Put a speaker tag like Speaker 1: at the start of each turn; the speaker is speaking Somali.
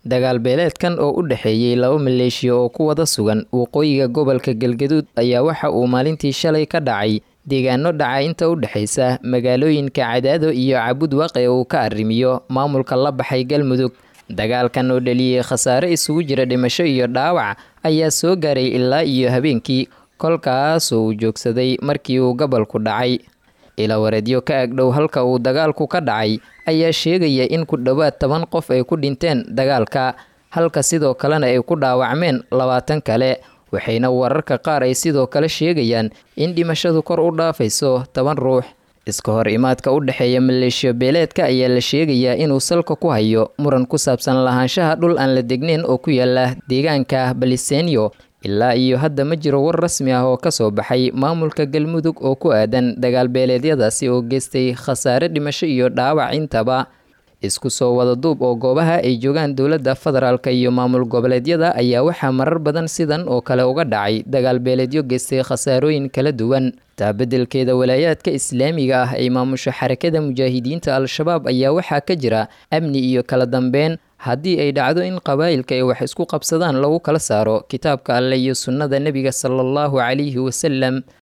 Speaker 1: dagaal beeleedkan oo u dhexeeyey laba maleeshiya oo ku wada sugan waqooyiga gobolka galgaduud ayaa waxa uu maalintii shalay ka dhacay deegaano dhaca inta u dhexaysa magaalooyinka cadaado iyo cabud waaqe uu ka arrimiyo maamulka la baxay galmudug dagaalkan oo dhaliyey khasaare isugu jira dhimasho iyo dhaawac ayaa soo gaaray ilaa iyo habeenkii kolkaasoo uu joogsaday markii uu gobolku dhacay ilawareedyo ka agdhow halka uu dagaalku ka dhacay ayaa sheegaya in ku dhowaad toban qof ay ku dhinteen dagaalka halka sidoo kalena ay ku dhaawacmeen labaatan kale waxayna wararka qaar ay sidoo kale sheegayaan in dhimashadu kor u dhaafayso toban ruux iska hor imaadka u dhexeeya maleeshiyo beeleedka ayaa la sheegayaa inuu salka ku hayo muran ku saabsan lahaanshaha dhul aan la degnayn oo ku yaala deegaanka balisenyo ilaa iyo hadda ma jiro war rasmi ah oo kasoo baxay maamulka galmudug oo ku aadan dagaal beeleedyadaasi oo geystay khasaare dhimasho iyo dhaawac intaba isku soo wada duub oo goobaha ay joogaan dowladda federaalk iyo maamul goboleedyada ayaa waxaa marar badan sidan oo kale uga dhacay dagaal beeleedyo geystay khasaarooyin kala duwan taabedelkeeda walaayaadka islaamiga ah ay maamusho xarakada mujaahidiinta al-shabaab ayaa waxaa ka jira amni iyo kala dambeyn haddii ay dhacdo in qabaa'ilka ay wax isku qabsadaan lagu kala saaro kitaabka alleh iyo sunnada nebiga sala allahu calayhi wasalam